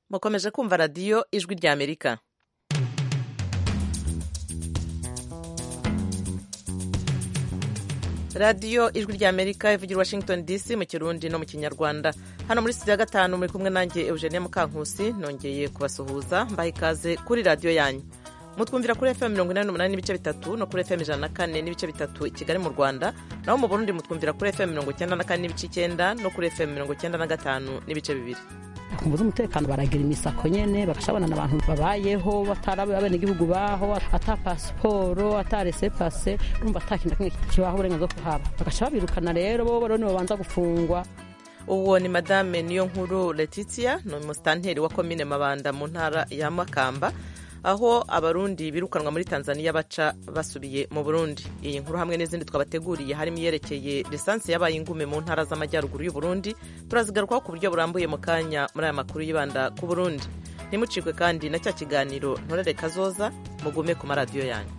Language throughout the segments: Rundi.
mukomeje kumva radiyo ijwi rya amerika radiyo ijwi rya amerika ivugira washington dc mu kirundi no mu kinyarwanda hano muri studio ya gatanu muri kumwe nanjye eugenia mukankusi nongeye kubasuhuza mbaha ikaze kuri radiyo yanyu mutwumvira kuri fm mirongo inani n'umunani n'ibice bitatu no kuri fm ijana na kane n'ibice bitatu i kigali mu rwanda naho mu burundi mutwumvira kuri fm mirongo icyenda na kane n'ibice icyenda no kuri fm mirongo icyenda na gatanu n'ibice bibiri kumva umutekano baragira imisako nyene bagashabana n'abantu babayeho batari abenegihugu baho ata pasiporo ata resepase urumva ata kintu kimwe kibaho uburenganzira bwo kuhaba bagaca babirukana rero bo rero nibo babanza gufungwa uwo ni madame niyo nkuru letitia ni umusitanteri wa komine mabanda mu ntara ya makamba aho abarundi birukanwa muri tanzania baca basubiye mu burundi iyi nkuru hamwe n'izindi twabateguriye harimo iyerekeye lisansi yabaye ingume mu ntara z'amajyaruguru y'uburundi turazigarukaho ku buryo burambuye mu kanya muri aya makuru yibanda ku burundi ntimucikwe kandi na cya kiganiro ntorere kazoza mugume ku maradiyo yanyu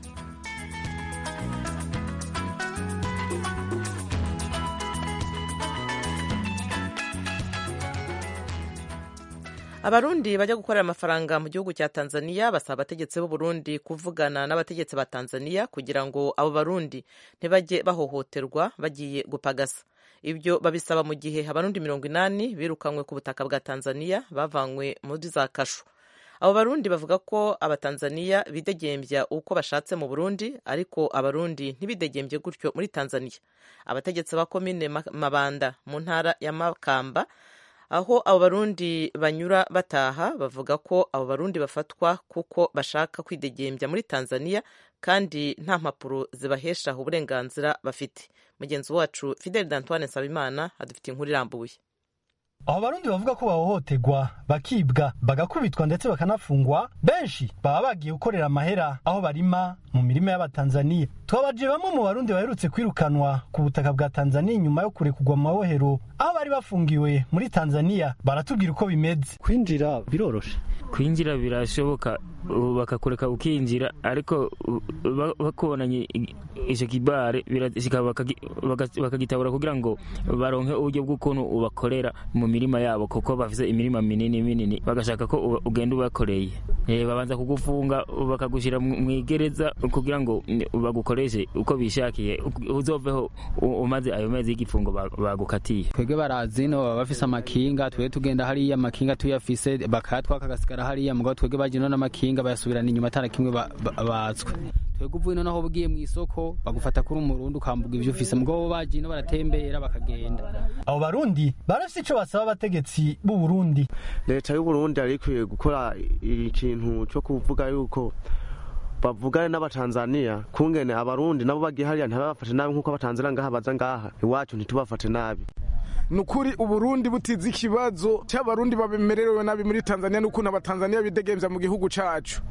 abarundi bajya gukorera amafaranga mu gihugu cya tanzania basaba abategetsi b'uburundi kuvugana n'abategetsi ba tanzania kugira ngo abo barundi ntibajye bahohoterwa bagiye gupagasa ibyo babisaba mu gihe abarundi mirongo inani birukanywe ku butaka bwa tanzania bavanywe muri za kashu abo barundi bavuga ko abatanzaniya bidegembya uko bashatse mu burundi ariko abarundi ntibidegembye gutyo muri tanzania abategetsi ba komine mabanda mu ntara ya makamba aho abo barundi banyura bataha bavuga ko abo barundi bafatwa kuko bashaka kwidegembya muri tanzania kandi nta mpapuro zibahesha uburenganzira bafite mugenzi wacu fidel d'antoine nsabimana adufite inkuru irambuye aho barundi bavuga ko bahohoterwa bakibwa bagakubitwa ndetse bakanafungwa benshi baba bagiye gukorera amahera aho barima mu mirima y'abatanzaniya twabaje bamwe mu barundi baherutse kwirukanwa ku butaka bwa tanzaniya nyuma yo kurekurwa mu mabohero aho bari bafungiwe muri tanzaniya baratubwira uko bimeze kwinjira biroroshe kwinjira birashoboka bakakureka ukinjira ariko bakubonanye icyo kibare bakagitabura kugira ngo baronke uburyo bw'ukuntu ubakorera mu mirima yabo kuko bafite imirima minini minini bagashaka ko ugenda ubakoreye babanza kugufunga bakagushyira mu igereza kugira ngo bagukoreshe uko bishakiye uzoveho umaze ayo mezi y'igifungo bagukatiye twebwe barazi no baba bafise amakinga twebwe tugenda hariya amakinga tuyafise bakayatwaka agasigara hariya mugabo twebwe baje none amakinga bayasubirana inyuma atana kimwe batswe twebwe uvuye noneho ugiye mu isoko bagufata kuri umurundi ukambuga ibyo ufise mugabo baje no baratembera bakagenda abo barundi barafise ico basaba abategetsi b'u Burundi leta y'u Burundi yari ikwiye gukora ikintu cyo kuvuga yuko bavugane n'abatanzaniya kungene abarundi nabo bagiye hariya ntibabafate nabi nk'uko abatanzaniya ngaha baza ngaha iwacu ntitubafate nabi nukuri uburundi butize ikibazo cy'abarundi babemerewe nabi muri tanzania n'ukuntu abatanzaniya bidegembya mu gihugu cacu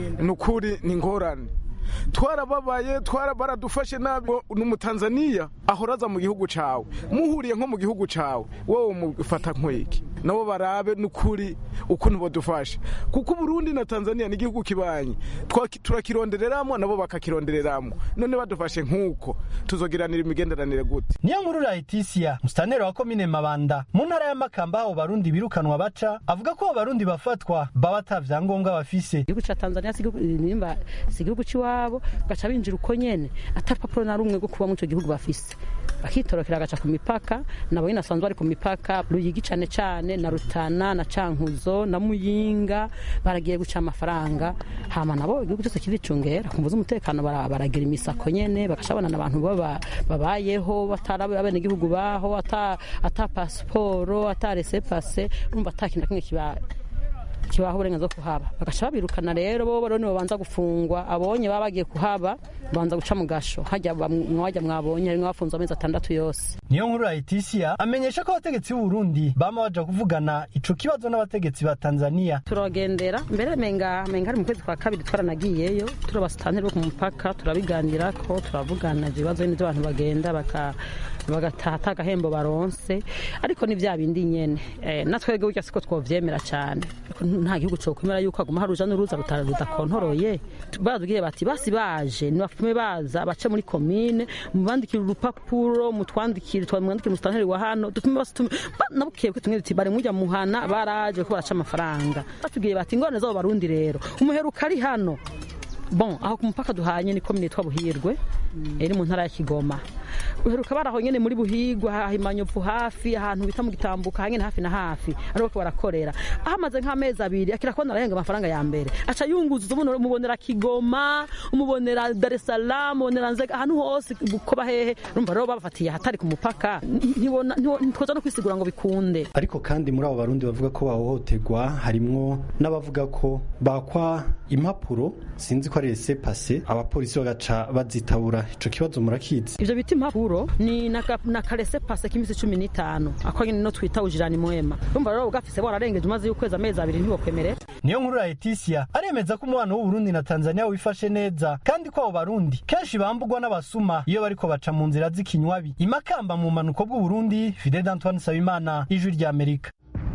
nukuri ni ngorane twarababaye baradufashe nabi n'umutanzaniya ahoraza mu gihugu cawe muhuriye nko mu gihugu cawe wowe mufata nkweki nabo barabe n'ukuri ukuntu badufashe kuko uburundi na tanzania ni igihugu kibanye turakirondereramo nabo bakakirondereramo none badufashe nk'uko tuzogiranira imigenderanire gute niyo nkuru rahitisiya musitaneri wa komine mabanda mu ntara ya makamba aho barundi birukanwa baca avuga ko abo barundi bafatwa baba ata vyangombwa bafise igihugu ca tanzania si igihugu c'iwabo gaca binjira uko nyene ata rupapuro na rumwe rwo kuba muri ico gihugu bafise bakitorokera agaca ku mipaka nabo nyine asanzwe bari ku mipaka ruyigi cane cane na rutana na cankuzo na muyinga baragiye guca amafaranga hama nabo igihugu cyose kiricungera kumvuza umutekano baragira imisako nyene bagashabana n'abantu babayeho batari abenegihugu baho ata ata pasiporo ata resepase urumva ata kintu kimwe kibaye kibaho uburenganzira bwo kuhaba bagaca babirukana rero bo rero nibo babanza gufungwa abonye baba bagiye kuhaba babanza guca mu gasho hajya mwajya mwabonye harimwo bafunze amezi atandatu yose niyo nkuru rahitisiya amenyesha ko abategetsi b'u Burundi bama baja kuvugana ico kibazo n'abategetsi ba Tanzania turagendera mbere menga menga ari mu kwezi kwa kabiri twaranagiyeyo turabasitanteri bo ku mupaka turabiganirako turavugana ibibazo n'ibyo abantu bagenda baka bagataha ata agahembo baronse ariko ni bya bindi nyene natwebwe burya siko twovyemera cyane nta gihugu cokwemera yuko aguma hari uruja n'uruza rudakontoroye baratubwiye bati basi baje nibapfume baza bace muri komine mubandikire urupapuro mutwandikire twamwandikira twamwandikira umusitanteri wa hano dutume basutume nabukeye ko tumwe duti bari mujya muhana baraje ko baraca amafaranga batubwiye bati ingorane zabo barundi rero umuheruka ari hano bon aho ku mupaka duhanye ni komine yitwa buhirwe iri mu ntara ya kigoma uheruka baraho nyene muri buhigwa hahimanyovu hafi ahantu bita mu gitambuka hanyene hafi na hafi ariho barakorera ahamaze nk'amezi abiri akira kubona arahenga amafaranga ya mbere aca yunguza umuntu umubonera kigoma umubonera dar es salaam umubonera nzega ahantu hose kuba hehe urumva rero babafatiye ahatari ku mupaka ntibona ntitwoza no kwisigura ngo bikunde ariko kandi muri abo barundi bavuga ko bahohoterwa harimwo n'abavuga ko bakwa impapuro sinzi ko ari ese pase abapolisi bagaca bazitabura ico kibazo murakizi ivyo bita impapuro ni na karese pase k'imisi cumi n'itanu ako nyene no twita ujirani mwema urumva rero ugafise wararengeje umaze y'ukwezi amezi abiri ntiwokwemerera niyo nkuru ya Leticia aremeza ko umubano w'Uburundi na Tanzania wifashe neza kandi ko abo barundi kenshi bambugwa n'abasuma iyo bariko baca mu nzira z'ikinywabi imakamba mu manuko bw'Uburundi Fidel Antoine Sabimana ijwi rya Amerika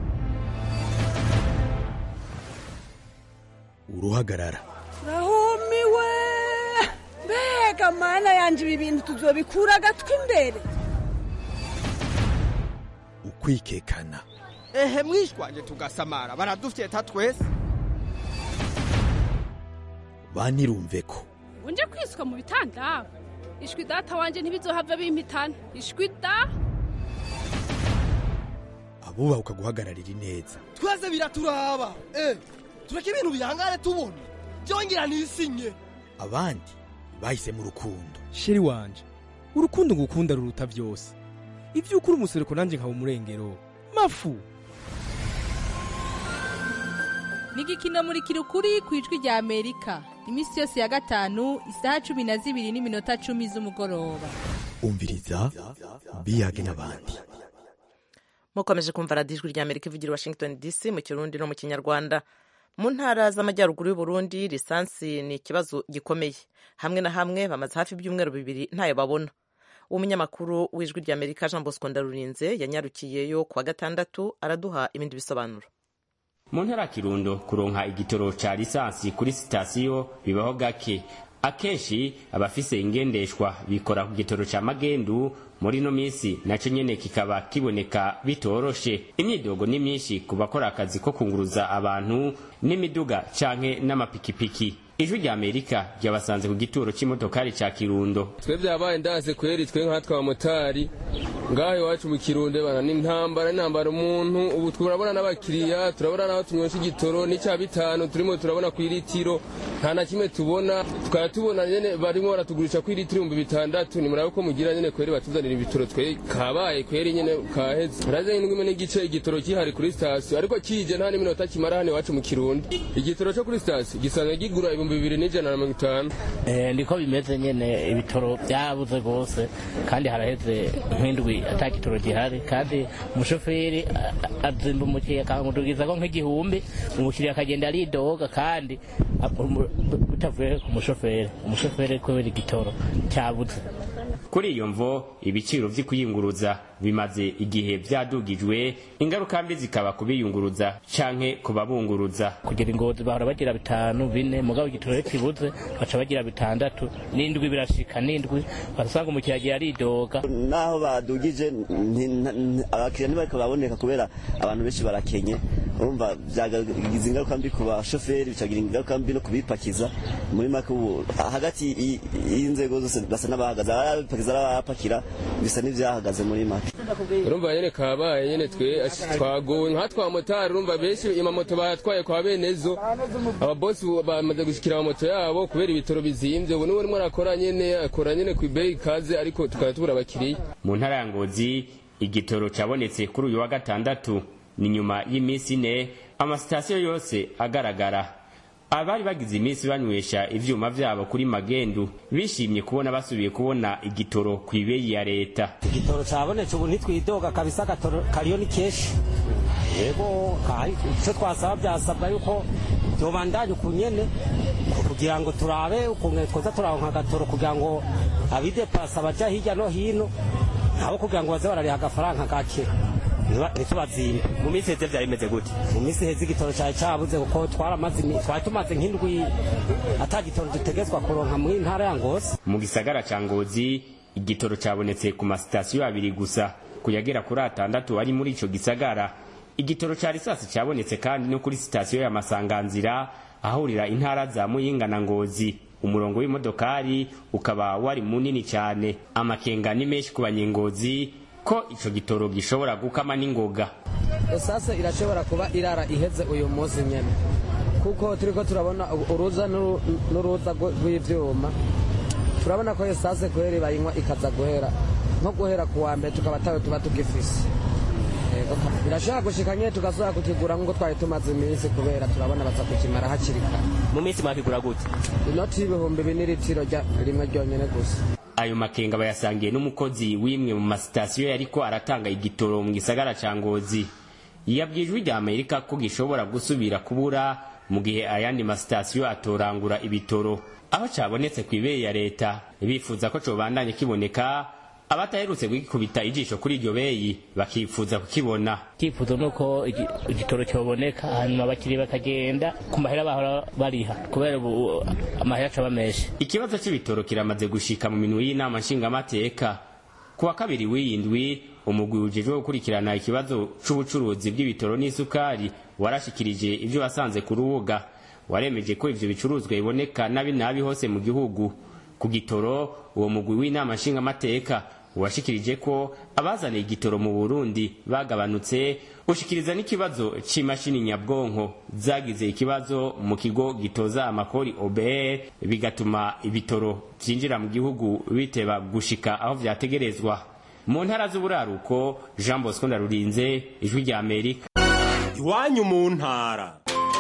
uruhagarara rahumiwe mbega mana yanje ibi bintu tuzobikura agatwi imbere ukwikekana ehe mwishwanje tugasamara baradufyeta twese banirumve ko unje kwiswa mu bitanda ishwi data wanje ntibizohava bimpitana ishwi da abubaha ukaguhagararira ineza twese biraturaba eh tureke ibintu bihangane tubona byongera nisinye abandi bahisemo urukundo sheri wanje urukundo ngukunda ruruta byose ibyo ukuri umusereko nanjye nkaba umurengero mafu nigikino muri kirukuri ku ijwi rya amerika iminsi yose ya gatanu isaha cumi na zibiri n'iminota cumi z'umugoroba umviriza biyage n'abandi mukomeje kumva radiyo ijwi rya amerika ivugira i washington dc mu kirundi no mu kinyarwanda mu ntara z'amajyaruguru y'uburundi lisansi ni ikibazo gikomeye hamwe na hamwe bamaze hafi ibyumweru bibiri ntayo babona umunyamakuru w'ijwi rya amerika jean bosco ndarurinze yanyarukiyeyo kuwa gatandatu araduha ibindi bisobanuro mu ntara kirundo kuronka igitoro ca lisansi kuri sitasiyo bibaho gake akenshi abafise ingendeshwa bikora ku gitoro ca magendu muri ino minsi naco nyene kikaba kiboneka bitoroshe imyidogo ni myinshi ku bakora akazi ko kunguruza abantu n'imiduga canke n'amapikipiki ijwi rya amerika ryabasanze ku gituro c'imodokari ca kirundo twe vyabaye ndase kweri twe nkatwe abamotari ngaho iwacu mu kirundo bana n'intambara n'intambara umuntu ubu turabona n'abakiriya turabona n'aho tunywesha igitoro n'icya bitanu turimo turabona ku iritiro nta na kimwe tubona tukaba tubona nyene barimo baratugurisha ku iritiro ibihumbi bitandatu ni murabe ko mugira nyene kweri batuzanira ibitoro twe kabaye kweri nyene kaheze raze indwi n'igice igitoro kihari kuri sitasiyo ariko kije nta n'iminota kimara hano iwacu mu kirundo igitoro cyo kuri sitasiyo gisanzwe gigura ibihumbi bibiri n'ijana na mirongo itanu niko bimeze nyene ibitoro byabuze rwose kandi haraheze nk'indwi ata gitoro gihari kandi umushoferi azimba umukiriya akamudugiza ko nk'igihumbi umukiriya akagenda aridoga kandi bitavuye ku mushoferi umushoferi kubera igitoro cyabuze kuri iyo mvo ibiciro vy'ikuyunguruza bimaze igihe vyadugijwe ingaruka mbi zikaba kubiyunguruza canke kubabunguruza kugira ingozi bahora bagira bitanu bine mugabo igitoro kibuze baca bagira bitandatu n'indwi birashika n'indwi basanga umukiriya agira aridoga naho badugije abakiriya ntibariko baboneka kubera abantu benshi barakenye urumva vyagize ingaruka mbi ku bashoferi bicagira ingaruka mbi no kubipakiza muri make ubu hagati y'inzego zose basa n'abahagaze abapakiza n'abapakira bisa n'ivyahagaze muri make urumva nyene kabaye nyene twe twagowe nka twamotari urumva benshi amamoto bayatwaye kwa benezo ababosi bamaze gushikira amamoto yabo kubera ibitoro bizimvye ubu niwe rimwe arakora nyene akora nyene kw'ibeyi ikaze ariko tukaba tubura abakiriya mu ntara ya ngozi igitoro cabonetse kuri uyu wa gatandatu ni nyuma y'iminsi ine amasitasiyo yose agaragara abari bagize iminsi banywesha ivyuma vyabo kuri magendu bishimye kubona basubiye kubona igitoro ku ibeyi ya leta igitoro cabonetse ubu ntitwidoga kabisa agatoro kariyo ni keshi yego icyo twasaba byasabwa yuko byobandanya ukunyene kugira ngo turabe ukuntu twoza turaronka agatoro kugira ngo abidepasa baja hirya no hino nabo kugira ngo baze barariha agafaranga gake ntitubazimbe mu minsi heze vyari bimeze gute mu minsi heze igitoro cari cabuze kuko twaramaze twari tumaze nk'indwi ata gitoro dutegezwa kuronka mu ntara ya ngozi mu gisagara ca ngozi igitoro cabonetse ku masitasiyo abiri gusa kuyagera kuri atandatu ari muri ico gisagara igitoro ca risasi cabonetse kandi no kuri sitasiyo ya masanganzira ahurira intara za muyinga na ngozi umurongo w'imodokari ukaba wari munini cyane amakenga ni menshi ku banyengozi ko ico gitoro gishobora gukama n'ingoga esase irashobora kuba irara iheze uyu munsi nyene kuko turiko turabona uruza n'uru- n'uruza rw- rw'ivyuma turabona ko esase kweri bayinywa ikaza guhera nko guhera ku wa mbere tukaba tawe tuba tugifise Yego. birashobora gushika nyene tugasubira kukigura nk'uko twari tumaze iminsi kubera turabona baza kukimara hakiri kare mu minsi mwakigura gute inoti y'ibihumbi bine litiro rya- rimwe ryonyene gusa ayo makenga bayasangiye n'umukozi w'imwe mu masitasiyo yariko aratanga igitoro mu gisagara ca ngozi yabwiye ijwi rya amerika ko gishobora gusubira kubura mu gihe ayandi masitasiyo atorangura ibitoro aho cabonetse ku ibeye ya leta bifuza ko cobandanye kiboneka abataherutse kugikubita ijisho kuri iryo beyi bakifuza kukibona icyifuzo ni uko igi- igitoro cyoboneka hanyuma abakiriya bakagenda ku mahera bahora bariha kubera ubu amahera acaba menshi ikibazo c'ibitoro kiramaze gushika mu minwe y'inama nshingamateka ku wa kabiri w'iyindwi umugwi ujejwe gukurikirana ikibazo c'ubucuruzi bw'ibitoro n'isukari warashikirije ivyo wasanze ku rubuga waremeje ko ivyo bicuruzwa biboneka nabi nabi hose mu gihugu ku gitoro uwo mugwi w'inama nshingamateka washikirije ko abazaniye igitoro mu burundi bagabanutse ushikiriza n'ikibazo c'imashini nyabwonko zagize ikibazo mu kigo gitoza amakori obr bigatuma ibitoro vyinjira mu gihugu biteba gushika aho vyategerezwa mu ntara z'uburaruko jean bosco ndarurinze ijwi rya amerika iwanyu mu ntara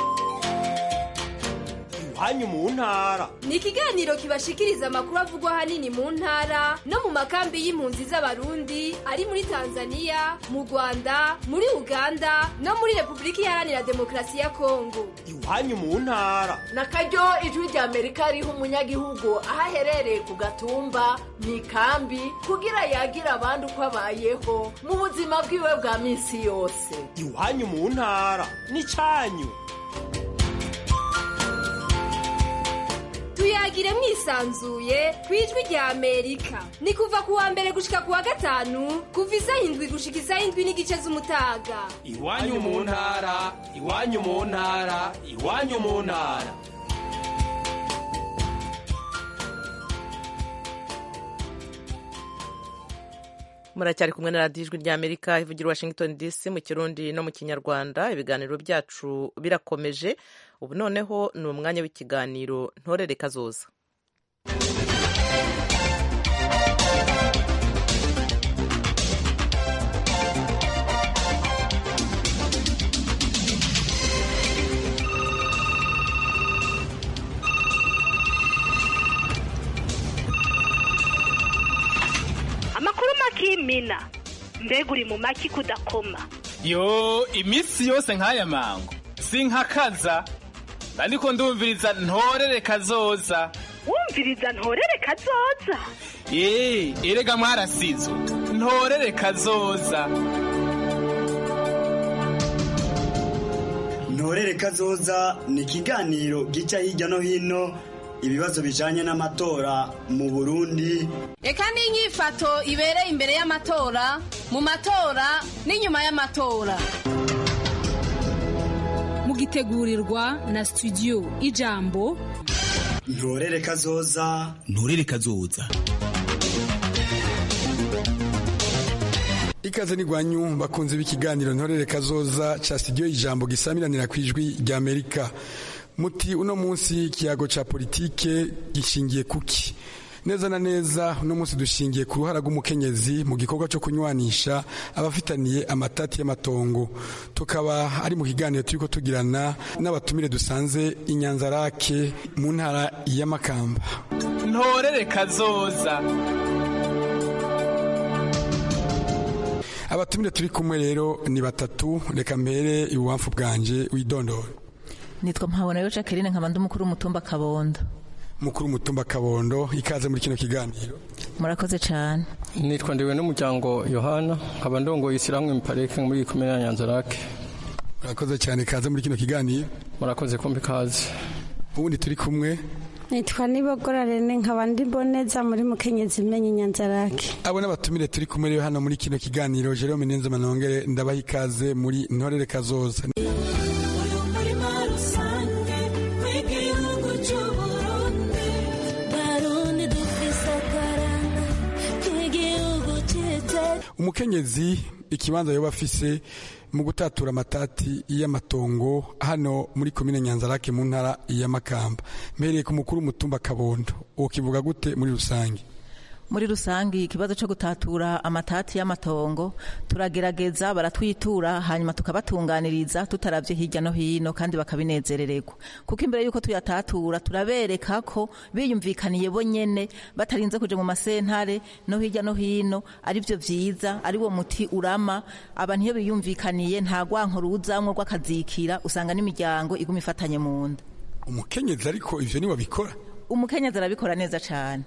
iwanyu mu ntara ni ikiganiro kibashikiriza amakuru avugwa ahanini mu ntara no mu makambi y'impunzi z'abarundi ari muri tanzania mu rwanda muri uganda no muri repubulika iharanira demokarasi ya kongo iwanyu mu ntara na karyo ijwi rya amerika riha umunyagihugu aho aherereye ku gatumba mu ikambi kugira yagira abandi uko abayeho mu buzima bwiwe bwa minsi yose iwanyu mu ntara n'icanyu tuyagire mwisanzuye ku ijwi rya amerika ni kuva ku wa mbere gushika ku wa gatanu kuva isaha indwi gushika isaha indwi n'igice z'umutaga iwanyu mu ntara iwanyu mu ntara iwanyu mu ntara muracyari kumwe na radiyo ijwi rya amerika ivugira washington dc mu kirundi no mu kinyarwanda ibiganiro byacu birakomeje ubu noneho ni umwanya w'ikiganiro ntorere kazoza amakuru makimina mbega uri mu maki kudakoma yo iminsi yose nk'aya mango sinkakaza ariko ndumviriza ntorere kazoza wumviriza ntorere kazoza eee erega mwarasizwe ntorere kazoza ntorere kazoza ni ikiganiro gica hirya no hino ibibazo bijanye n'amatora mu burundi reka n'inyifato ibereye imbere y'amatora mu matora n'inyuma y'amatora mugitegurirwa na studio ijambo ntorere kazoza ntorere kazoza ikaze ni gwanyu bakunze b'ikiganiro ntorere kazoza ca studio ijambo gisamiranira ku ijwi rya amerika muti uno munsi ikiyago ca politike gishingiye kuki neza na neza uno munsi dushingiye ku ruhara rw'umukenyezi mu gikorwa cyo kunywanisha abafitaniye amatati y'amatongo tukaba ari mu kiganiro turiko tugirana n'abatumire dusanze inyanzarake mu ntara ya makamba ntorere kazoza abatumire turi kumwe rero ni batatu reka mbere ibubamfu bwanje widondora nitwa mpabonayo jacqueline nkaba ndi umukuru w'umutumba kabondo mukuru w'umutumba kabondo ikaze muri kino kiganiro murakoze cyane nitwa ndiwe n'umuryango yohana nkaba ndongoye ishyirahamwe miparike muri komine ya nyanzarake murakoze cyane ikaze muri kino kiganiro murakoze kumbi ikaze ubundi turi kumwe nitwa nibogora rene nkaba ndi mboneza muri mukenyezi imenye inyanzarake abo n'abatumire turi kumwe rero hano muri kino kiganiro jerome nenze manongere ndabaha ikaze muri ntorere kazoza umukenyezi ikibanza yoba afise mu gutatura amatati y'amatongo hano muri komine nyanzarake mu ntara ya makamba mpereye ku mukuru w'umutumba kabondo ukivuga gute muri rusange muri rusange ikibazo cyo gutatura amatati y'amatongo turagerageza baratwitura hanyuma tukabatunganiriza tutaravye hirya no hino kandi bakabinezerererwa kuko imbere y'uko tuyatatura turabereka ko biyumvikaniye bo nyene batarinze kuja mu masentare no hirya no hino ari vyo vyiza ari wo muti urama abantu iyo biyumvikaniye nta gwanko ruzamwo rw'akazikira usanga n'imiryango iguma ifatanye mu nda umukenyezi ariko ivyo ni wabikora umukenyezi arabikora neza cane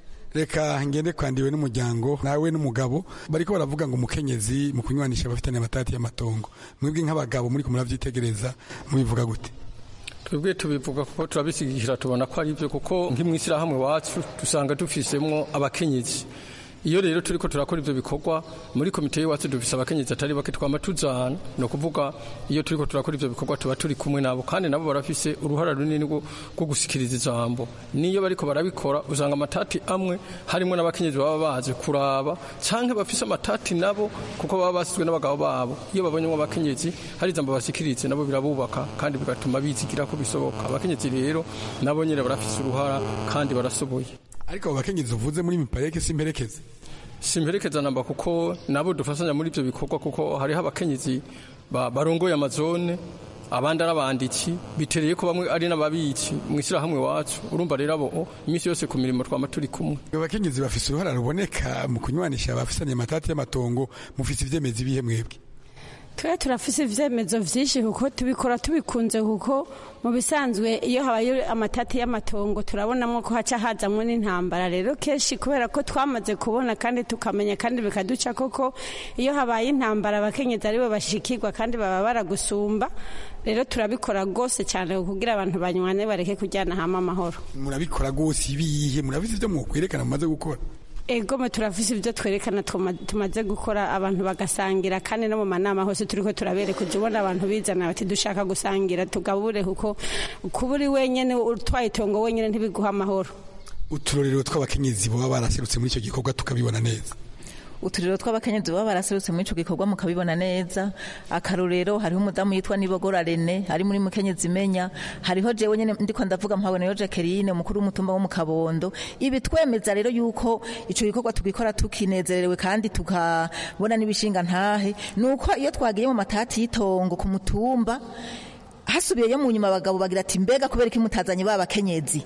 reka ngende kwandiwe n'umuryango nawe n'umugabo bariko baravuga ngo umukenyezi mu kunywanisha abafitanye amatati y'amatongo mwebwe nk'abagabo muri kumuravyitegereza mubivuga gute twebwe tubivuga kuko turabishyigikira tubona ko ari byo kuko nk'imwishyirahamwe wacu dusanga dufisemwo abakenyezi iyo rero turiko turakora ivyo bikorwa muri komite y'iwacu dufise abakenyezi atari bake twama tuzana ni ukuvuga iyo turiko turakora ivyo bikorwa tuba turi kumwe nabo kandi nabo barafise uruhara runini rwo gusikiriza ijambo niyo bariko barabikora usanga amatati amwe harimwo n'abakenyezi baba baje kuraba canke bafise amatati nabo kuko baba basizwe n'abagabo babo iyo babonyemo abakenyezi hari ijambo basikirize nabo birabubaka kandi bigatuma bizigira ko bisoboka abakenyezi rero nabo nyene barafise uruhara kandi barasoboye ariko abo bakenyezi uvuze muri mipareke simperekeze simperekeza namba kuko nabo dufasanya muri ibyo bikorwa kuko hariho abakenyezi barongoye amazone abandi ari abanditsi bitereye ko bamwe ari n'ababitsi mu ishyirahamwe wacu urumva rero abo iminsi yose ku mirimo twama turi kumwe abakenyezi bafise uruhara ruboneka mu kunywanisha abafisanye amatati y'amatongo mufise ivyemezi bihe mwebwe twe turafise ivyemezo vyinshi kuko tubikora tubikunze kuko mu bisanzwe iyo habaye amatati y'amatongo turabonamo ko haca hazamwo n'intambara rero kenshi kubera ko twamaze kubona kandi tukamenya kandi bikaduca koko iyo habaye intambara abakenyezi aribo bashikirwa kandi baba baragusumba rero turabikora rwose cyane kugira abantu banywane bareke kujyana hamwe amahoro murabikora rwose ibihe murabizi ivyo mwokwerekana mumaze gukora egome turafise ibyo twerekana tumaze gukora abantu bagasangira kandi no mu manama hose turiko turabereka ujya ubona abantu bizana bati dushaka gusangira tugabure kuko kuba uri wenyene utwaye itongo wenyene ntibiguha amahoro uturorero tw'abakenyezi baba baraserutse muri icyo gikorwa tukabibona neza uturiro tw'abakenyezi baba baraserutse muri ico gikorwa mukabibona neza akarorero hariho umudamu yitwa nibogora rene ari muri mukenyezi imenya hariho jewe nyene ndiko ndavuga mpabona yo Jacqueline umukuru w'umutumba wo mu Kabondo ibi twemeza rero yuko ico gikorwa tugikora tukinezerewe kandi tukabona n'ibishinga ntahe nuko iyo twagiye mu matati y'itongo ku mutumba hasubiyeyo mu nyuma abagabo bagira ati mbega kubera iki mutazanye ba bakenyezi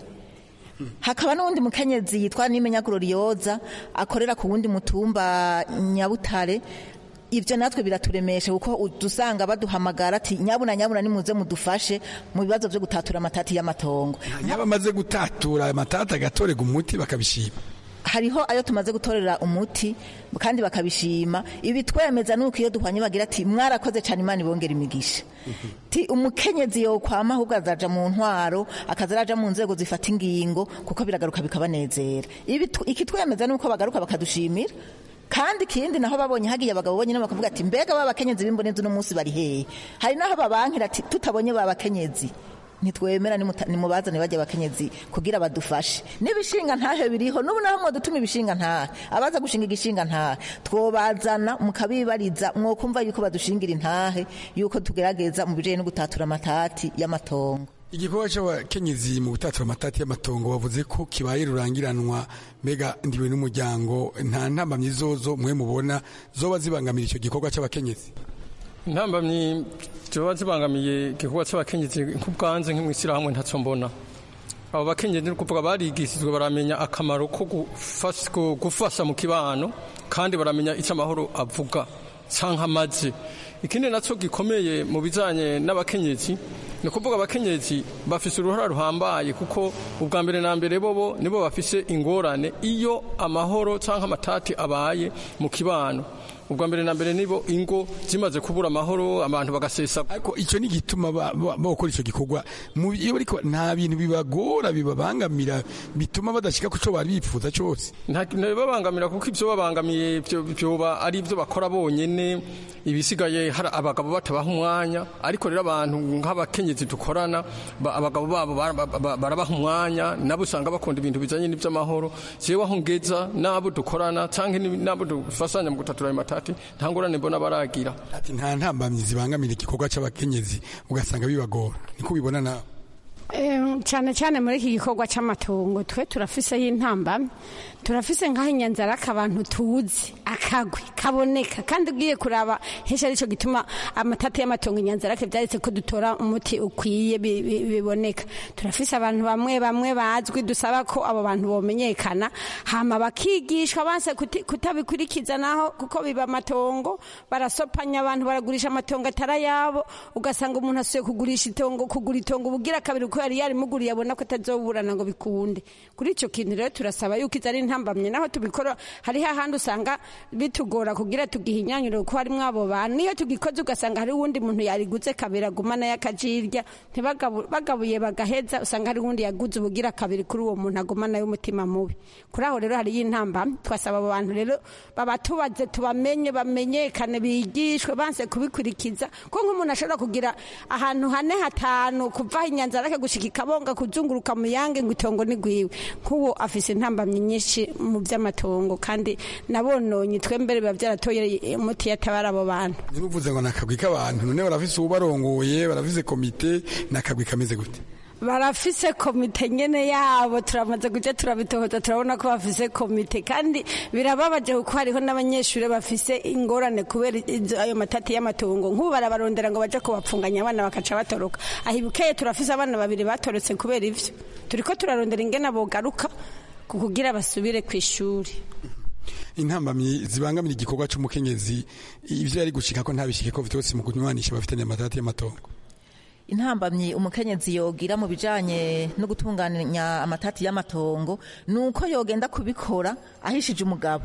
hakaba n'uwundi mukenyezi yitwa nimenya glorioza akorera ku wundi mutumba nyabutare ibyo natwe biraturemesha kuko dusanga baduhamagara ati nyabuna nyabuna nimuze mudufashe mu bibazo byo gutatura amatati y'amatongo yaba amaze gutatura amatati agatorega umuti bakabishima hariho ayo tumaze gutorera umuti kandi bakabishima ibi twemeza nuko iyo duhwanye bagira ati mwarakoze cyane imana ibongera imigisha ti umukenyezi yo kwama ahubwo azaja mu ntwaro akaza araja mu nzego zifata ingingo kuko biragaruka bikabanezera ibi iki twemeza nuko bagaruka bakadushimira kandi ikindi naho babonye hagiye abagabo bonyine bakavuga ati mbega ba bakenyezi b'imbonezi uno munsi bari hehe hari naho babankira ati tutabonye ba bakenyezi ntitwemera nimubazane bajya abakenyezi kugira badufashe n'ibishinga ntahe biriho n'ubu naho mwadutuma ibishinga ntahe abaza gushinga igishinga ntahe twobazana mukabibariza mwokumva yuko badushingira intahe yuko tugerageza mu bijanye no gutatura amatati y'amatongo igikorwa cy'abakenyezi mu gutatura amatati y'amatongo bavuze ko kibaye rurangiranwa mbega ndiwe n'umuryango nta ntambamyi zozo mwe mubona zoba zibangamira icyo gikorwa cy'abakenyezi intambamyi ziba zibangamiye igikorwa cy'abakenyezi nk'ubwanze nk'imwishyirahamwe ntacyo mbona abo bakenyezi ni ukuvuga barigishijwe baramenya akamaro ko gufasha mu kibano kandi baramenya icyo amahoro avuga cyangwa amaze ikindi nacyo gikomeye mu bijyanye n'abakenyezi ni ukuvuga abakenyezi bafise uruhara ruhambaye kuko ubwa mbere na mbere bobo nibo bafise ingorane iyo amahoro cyangwa amatati abaye mu kibano ubwa mbere na mbere nibo ingo zimaze kubura amahoro abantu bagasesa ariko icyo ni gituma bakora icyo gikorwa iyo bariko nta bintu bibagora bibabangamira bituma badashika ku cyo bari bifuza cyose nta babangamira kuko ibyo babangamiye byoba ari ibyo bakora bonyene ibisigaye hari abagabo batabaha umwanya ariko rero abantu nk'abakenyezi dukorana abagabo babo barabaha umwanya nabo usanga bakunda ibintu bijanye n'ivy'amahoro jewe aho ngeza n'abo dukorana canke n'abo dufasanya mu gutatura ayo matati nta ngorane mbona baragira ati nta ntambamyi zibangamira igikorwa c'abakenyezi ugasanga bibagora niko ubibona nawe cyane cyane muri iki gikorwa cy'amatongo twe turafiseho intambamyi turafise nk'aho inyanzarake abantu tuzi akagwi kaboneka kandi ugiye kuraba henshi aricyo gituma amatata y'amatongo inyanzarake byaretse ko dutora umuti ukwiye biboneka turafise abantu bamwe bamwe bazwi dusaba ko abo bantu bomenyekana hama bakigishwa banse kutabikurikiza naho kuko biba amatongo barasopanya abantu baragurisha amatongo atari ayabo ugasanga umuntu asuye kugurisha itongo kugura itongo ubugira kabiri uko yari yarimuguriye abona ko atazoburana ngo bikunde kuri icyo kintu rero turasaba yuko izo ari intambamye naho tubikora hariho ahandi usanga bitugora kugira tugihinyanyure kuko harimo abo bantu niyo tugikoze ugasanga hari uwundi muntu yariguze kabiri agumana y'akajirya bagabuye bagaheza usanga hari uwundi yaguze ubugira kabiri kuri uwo muntu agumana y'umutima mubi kuri aho rero hariyo intambamye twasaba abo bantu rero babatubaze tubamenye bamenyekane bigishwe banse kubikurikiza ko nk'umuntu ashobora kugira ahantu hane hatanu kuvaho inyanzarake gushika ikabonga kuzunguruka mu yange ngo itongo ni gwiwe nk'uwo afise intambamyi nyinshi mu by'amatongo kandi nabononye twembere biba byaratoye umuti yatabara abo bantu ntibuvuze ngo nakagwi k'abantu none barafise ubarongoye barafise komite nakagwi kameze gute barafise komite nyene yabo turamaze kuja turabitohoza turabona ko bafise komite kandi birababaje kuko hariho n'abanyeshuri bafise ingorane kubera ayo matati y'amatongo nk'ubu barabarondera ngo baje kubapfunganya abana bakaca batoroka ahibukeye turafise abana babiri batorotse kubera ivyo turiko turarondera ingene bogaruka kugira basubire ku ishuri intambamyi zibangamira igikorwa c'umukenyezi ivyo yari gushika ko ntabishike ko vyose mu kunywanisha bafitanye amatati y'amatongo intambamyi umukenyezi yogira mu bijanye no gutunganya amatati y'amatongo nuko yogenda kubikora ahishije umugabo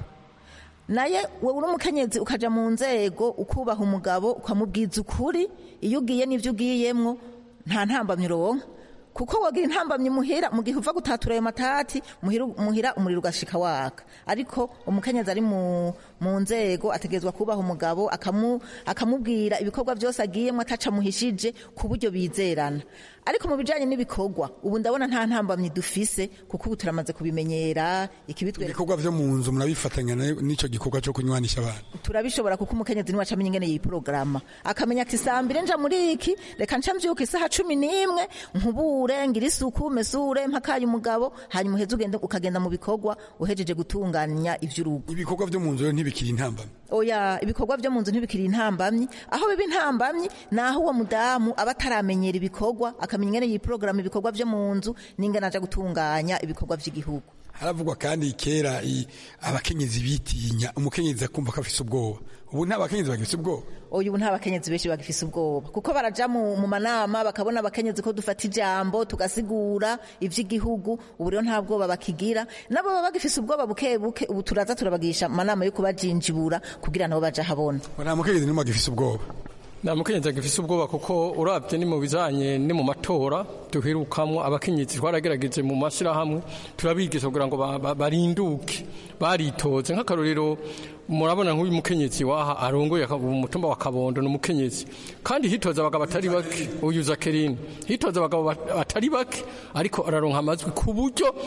naye wowe uri umukenyezi ukaja mu nzego ukubaha umugabo ukamubwiza ukuri iyo ugiye n'ivyo ugiyemwo nta ntambamyi uronka kuko wagira intambamyi muhira mu gihe uva gutatura ayo matati muhira, muhira umuriro ugashika waka ariko umukenyezi ari mu, mu nzego ategerezwa kubaha umugabo akamu, akamubwira ibikorwa byose agiyemo ataca muhishije ku buryo bizerana ariko mu bijanye n'ibikorwa ubu ndabona nta ntambamyi dufise kuko ubu turamaze kubimenyera ikibitwereka ibikorwa vyo mu nzu murabifatanya n'ico gikorwa co kunywanisha abantu turabishobora kuko umukenyezi niwe acamenya ingene yiporogaramu akamenya ati saa mbiri nja muri iki reka nca mvyuka isaha cumi n'imwe nkubure ngira isuku mesure mpakaye umugabo hanyuma uheze ugende ukagenda mu bikorwa uhejeje gutunganya ivy'urugo ibikorwa vyo mu nzu rero ntibikiri intambamyi oya ibikorwa vyo mu nzu ntibikiri intambamyi aho biba intambamyi naho uwo mudamu aba ataramenyera ibikorwa akamenya ingene yiporogaramu ibikorwa vyo mu nzu n'ingene aja gutunganya ibikorwa vy'igihugu haravugwa kandi kera abakenyezi bitinya umukenyezi akumva ko afise ubwoba ubu nta bakenyezi bagifise ubwoba oya ubu nta bakenyezi benshi bagifise ubwoba kuko baraja mu, mu manama bakabona abakenyezi ko dufata ijambo tugasigura ivy'igihugu ubu rero nta bwoba bakigira nabo baba bagifise ubwoba buke buke ubu turaza turabagisha amanama yo kubajinjibura kugira nabo baja habona nta mukenyezi nimwe agifise ubwoba nta mukenyezi agifise ubwoba kuko urabye ni mu bijanye ni mu matora duherukamwo abakenyezi twaragerageje mu mashyirahamwe turabigisha kugira ngo barinduke baritoze nk'akarorero murabona nk'uyu mukenyezi waha arongoye umutumba wa kabondo ni umukenyezi kandi hitoza abagabo atari bake uyu zakerine hitoza abagabo batari bake ariko araronka amajwi ku buryo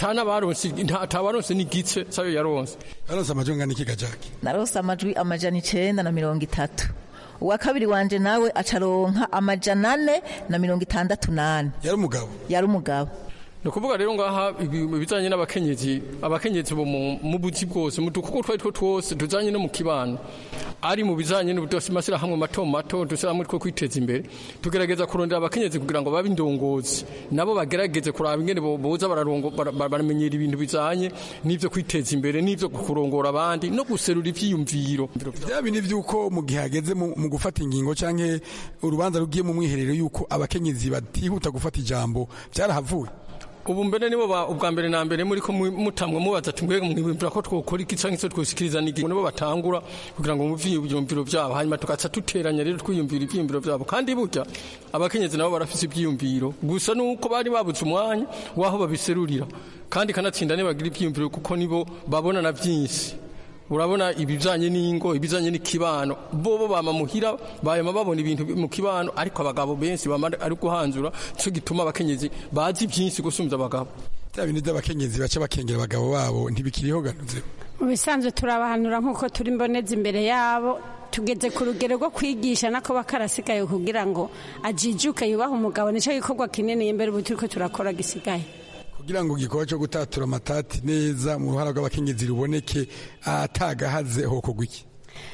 atabaronse n'igice sayo yaronse yaronse amajwi angana iki gajaki naronse amajwi amajana icenda na mirongo itatu uwa kabiri wanje nawe acaronka amajana ane na mirongo itandatu nane yari umugabo yari umugabo ni ukuvuga rero ngaha ibijyanye n'abakenyezi abakenyezi bo mu buzi bwose mu dukuko twari two twose tujyanye no mu kibano ari mu bijyanye n'amashyirahamwe mato mato dushyirahamwe two kwiteza imbere tugerageza kurondera abakenyezi kugira ngo babe indongozi nabo bagerageze kuraba ingene boza baramenyera ibintu bijyanye n'ibyo kwiteza imbere n'ibyo kurongora abandi no guserura ibyiyumviro bya bindi by'uko mu gihe hageze mu gufata ingingo cyangwa urubanza rugiye mu mwiherero y'uko abakenyezi batihuta gufata ijambo byarahavuye ubu mbere nibo ba- ubwa mbere na mbere muri ko mu- mutamwe mubaza ati mbega mwibwira ko twokora iki canke se twosikiriza niki nibo batangura kugira ngo muvye ivyumviro vyabo hanyuma tugaca duteranya rero twiyumvira ivyiyumviro vyabo kandi burya abakenyezi nabo barafise ivyiyumviro gusa nuko bari babuze umwanya waho babiserurira kandi kanatsinda nibagira ivyiyumviro kuko nibo babona na vyinshi urabona ibijanye n'ingo ibijanye n'ikibano bobo bama muhira bayama babona ibintu mu kibano ariko abagabo benshi bama ari guhanzura cyo gituma abakenyezi bazi byinshi gusumza abagabo bya bintu by'abakenyezi baca bakengera abagabo babo ntibikiriho ganuze mu bisanzwe turabahanura nk'uko turi mboneza imbere yabo tugeze ku rugero rwo kwigisha nako bakarasigaye kugira ngo ajijuke yubahe umugabo nicyo gikorwa kinini imbere ubu turiko turakora gisigaye kugira ngo igikorwa cyo gutatura amatati neza mu ruhara rw'abakenyezi ruboneke atagahaze hokorwa iki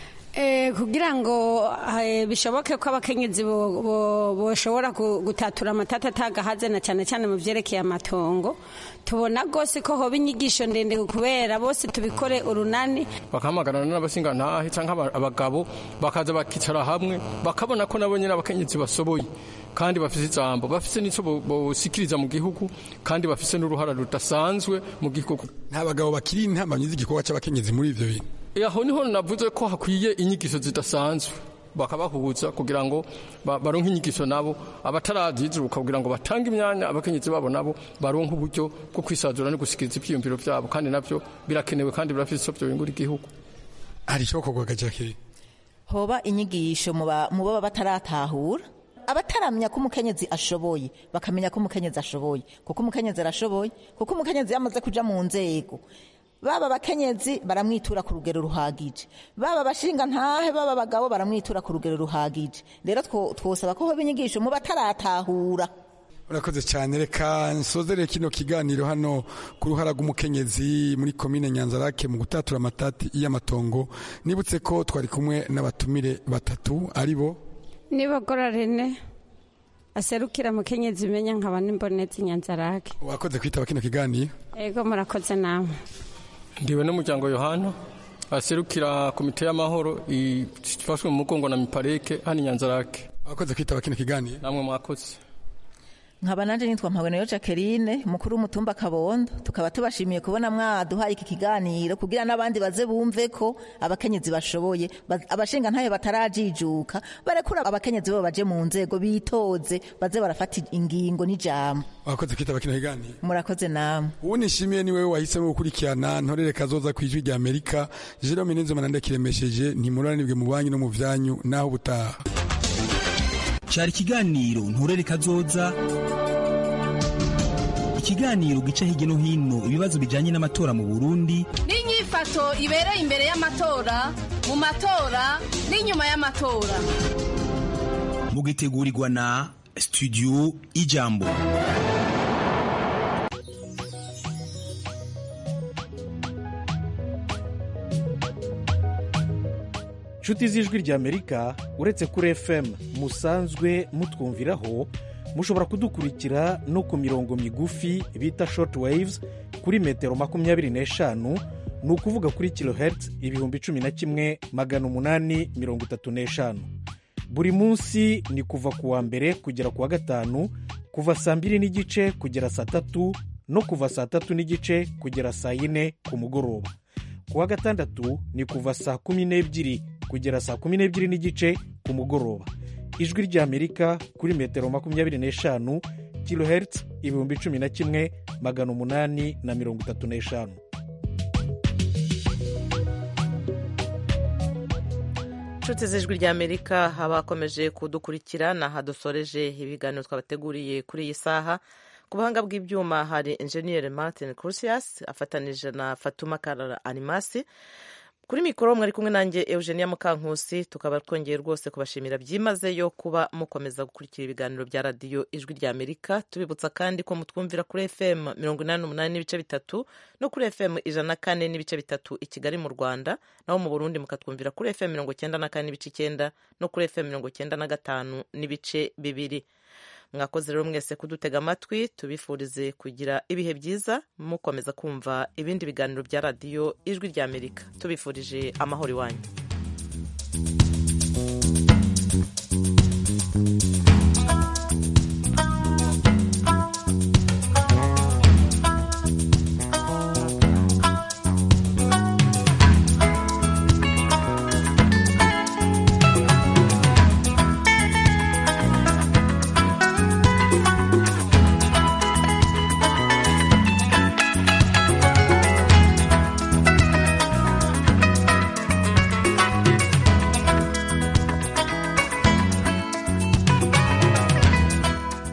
Eh, kugira ngo eh, bishoboke ko abakenyezi bo- bo- boshobora gu- gutatura amatata atagahaze na cyane cyane mu vyerekeye amatongo tubona rwose ko hoba inyigisho ndende kubera bose tubikore urunani bakahamagarana n'abasingantahe cyangwa aba- abagabo bakaza bakicara hamwe bakabona ko nabo nyine abakenyezi basoboye kandi bafise ijambo bafise n'icyo bo- bosikiriza mu gihugu kandi bafise n'uruhara rudasanzwe mu gihugu nta bagabo bakiri intambanyi z'igikorwa cy'abakenyezi muri ivyo bintu Eh, aho niho navuze ko hakwiye inyigisho zidasanzwe bakabahuza kugira ngo ba- baronke inyigisho nabo abatarazizuka kugira ngo batange imyanya abakenyezi babo nabo baronke uburyo bwo kwisazura no gusikiriza ivyiyumviro vyabo kandi navyo birakenewe kandi birafise ico vyobingura igihugu hari icokorwa gajakiri hoba inyigisho mu ba- mu baba bataratahura abataramenya ko umukenyezi ashoboye bakamenya ko umukenyezi ashoboye kuko umukenyezi arashoboye kuko umukenyezi yamaze kuja mu nzego baba abakenyezi baramwitura ku rugero ruhagije baba abashinga ntahe baba abagabo baramwitura ku rugero ruhagije rero two- twosaba ko hoba inyigisho mu bataratahura urakoze cyane reka nsozere kino kiganiro hano ku ruhara rw'umukenyezi muri komine nyanzarake mu gutatura amatati y'amatongo nibutse ko twari kumwe n'abatumire batatu ari bo nibogora rene aserukira mukenyezi menya nkaba n'imbonezi nyanzarake wakoze kwitaba kino kiganiro ego murakoze namwe ndiwe n'umuryango yohana aserukira komite y'amahoro ifashwe mu mugongo na mipareke hano inyanzarake wakoze kwitaba kino kiganiro namwe mwakoze nkaba nanje nitwa mpabonero jacqueline mukuru w'umutumba kabondo tukaba tubashimiye kubona mwaduhaye iki kiganiro kugira n'abandi baze bumve ko abakenyezi bashoboye ba- abashinga ntayo batarajijuka barekura abakenyezi bo baje mu nzego bitoze baze barafata ingingo n'ijambo wakoze kwitaba kino kiganiro murakoze namwe uwo nishimiye ni wewe wahisemo gukurikirana ntorere kazoza ku ijwi rya amerika jerome nenzema ndakiremesheje ntimuranibwe mu banki no mu vyanyu naho ubutaha cyari ikiganiro nturere kazoza ikiganiro gica hirya no hino ibibazo bijyanye n'amatora mu burundi n'inyifato ibereye imbere y'amatora mu matora n'inyuma y'amatora mugitegurirwa na studio ijambo nshuti z'ijwi ry'amerika uretse kuri fm musanzwe mutwumviraho mushobora kudukurikira no ku mirongo migufi bita short waves kuri metero makumyabiri n'eshanu ni ukuvuga kuri kilohertz ibihumbi cumi na kimwe magana umunani mirongo itatu n'eshanu buri munsi ni kuva ku wa mbere kugera ku wa gatanu kuva saa mbiri n'igice kugera saa tatu no kuva saa tatu n'igice kugera saa yine ku mugoroba ku wa gatandatu ni kuva saa kumi n'ebyiri kugera saa kumi n'ebyiri n'igice ku mugoroba ijwi ry'amerika kuri metero makumyabiri n'eshanu kilohertz ibihumbi cumi na kimwe magana umunani na mirongo itatu n'eshanu inshuti z'ijwi ry'amerika abakomeje kudukurikira ni aha dusoreje ibiganiro twabateguriye kuri iyi saha ku buhanga bw'ibyuma hari enjeniyeri martin crusius afatanije na fatuma karara animasi kuri mikoro mwari kumwe nanjye eugenia mukankusi tukaba twongeye rwose kubashimira byimazeyo kuba mukomeza gukurikira ibiganiro bya radiyo ijwi rya amerika tubibutsa kandi ko mutwumvira kuri fm mirongo inani n'umunani n'ibice bitatu no kuri fm ijana na kane n'ibice bitatu i kigali mu rwanda naho mu burundi mukatwumvira kuri fm mirongo cyenda na kane n'ibice icyenda no kuri fm mirongo cyenda na gatanu n'ibice bibiri mwakoze rero mwese kudutega amatwi tubifurize kugira ibihe byiza mukomeza kumva ibindi biganiro bya radiyo ijwi rya amerika tubifurije amahoro iwanyu